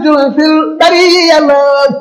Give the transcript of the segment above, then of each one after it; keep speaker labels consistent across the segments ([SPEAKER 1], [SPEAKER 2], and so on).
[SPEAKER 1] la fil bari yàlla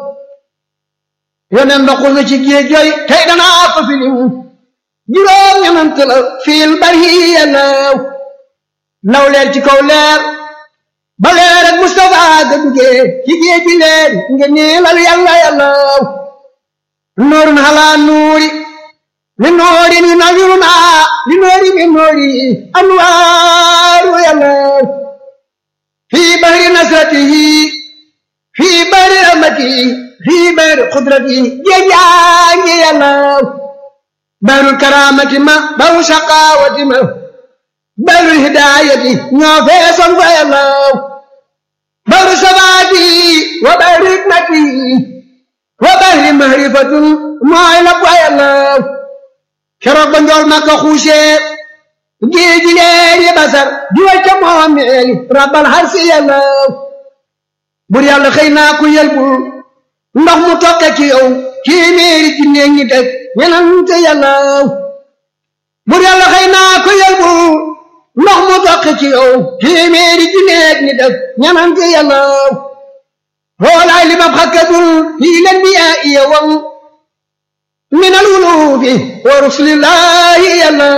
[SPEAKER 1] yoneen ndoxul na ci géej yooyu tey danaa ko filim juróom ñenant la fil bari yàlla law leer ci kaw leer ba leer ak Mustafa ga duggee ci géej gi leer nga niilal yàlla yàlla nuurun halaa nuuri li noori ni nawiruna li noori mi noori anwaaru yàlla fii bahri nasratihi fii bahri rahmatihi fii bahri qudratihi géejaangi yàlla bahrul karaamati ma bahru shaqaawati ma bahrul hidaayati ñoo feesoon fa yàlla bahru sabaati wa bahri hikmati wa bahri mahrifatun mooy la fa yàlla keroog ba njool Makka xuusee géeji leer yi basar di way ca moomeeli rabbal harsi yàlla bur yàlla xëy naa ku yelbul ndox mu tokke ci yow téeméeri ci néeg ñi teg ñenante yàlla bur yàlla xëy naa ku yelbul ndox mu tokke ci yow téeméeri ci néeg ñi teg ñenante yàlla xoolaay li mab xakkadul fii len bi yaa iya wam min alwulubi wa rusulillahi yàlla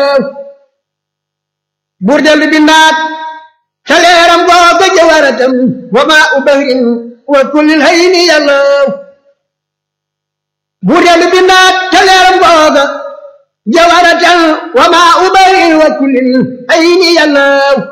[SPEAKER 1] buur dellu bindaat ca leeram googa jawaratam wa maa u bahrin wa kullil hayni yàlla buur dellu bindaat ca leeram googa jawaratam wa maa u bahrin wa kullil hayni yàlla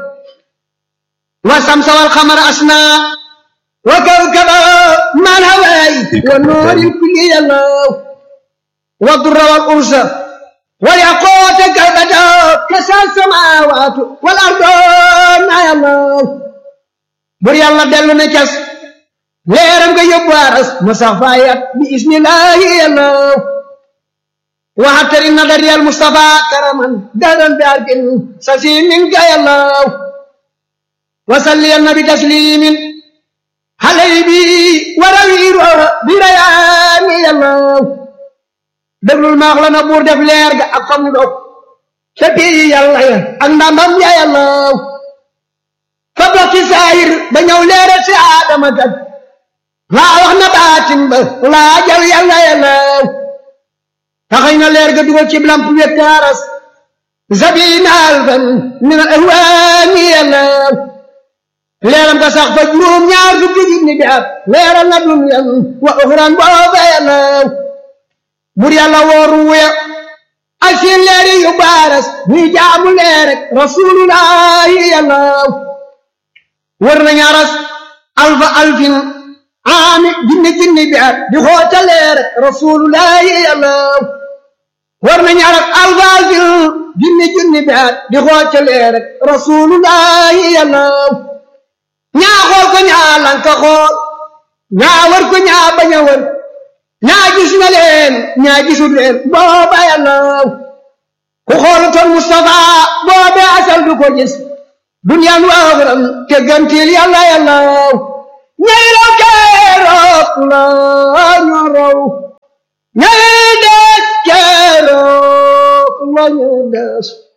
[SPEAKER 1] wa samsa wal xamara asna wa kawkaba man hawaay wa nuuril kulli yàlla والضر والأنس والياقوت كالبدا كسى السماوات والأرض يا الله بري الله دلو نكس ليرم كي يبوارس مسافايات بإذن الله يا الله وحتر النظر يا المصطفى كرما دادا بأركن سسيم منك يا الله وصلي النبي تسليم حليبي وروير بريان يا الله déglul maax la na buur def leer ga ak famu dog ca bii yàlla ya ak ndamam ya yàlla fa dox ci saayir ba ñëw leere si aadama tag laa wax na baatin ba laa jal yàlla yàlla taxañ na leer ga dugal ci lamp wet kaaras zabina alfan min al ahwaani yàlla leeram ga sax fa juróom ñaar fukki junni bi at leeral na dunyan wa uxran booba yàlla bur yàlla wooru wuya ak seen leeri yu baaras ñuy jaamu leer rek rasulullahi yàlla wër nañu aras alfa alfin aami jinni jinni bi at di xoota leer rek rasulullahi yàlla wër nañu aras alfa alfin jinni jinni bi at di xoota leer rek rasulullahi yàlla ñaa xool ko ñaa lanka xool ñaa wër ko ñaa bañ a wër ñaa gis na leen ñaa gisul leen booba yàlla ku xoolutoon Mustafa boobe asal du ko gis duniyaan waaxuram te gantil yàlla yàlla ñay raw keroog la ñu raw ñay des keroog la ñu des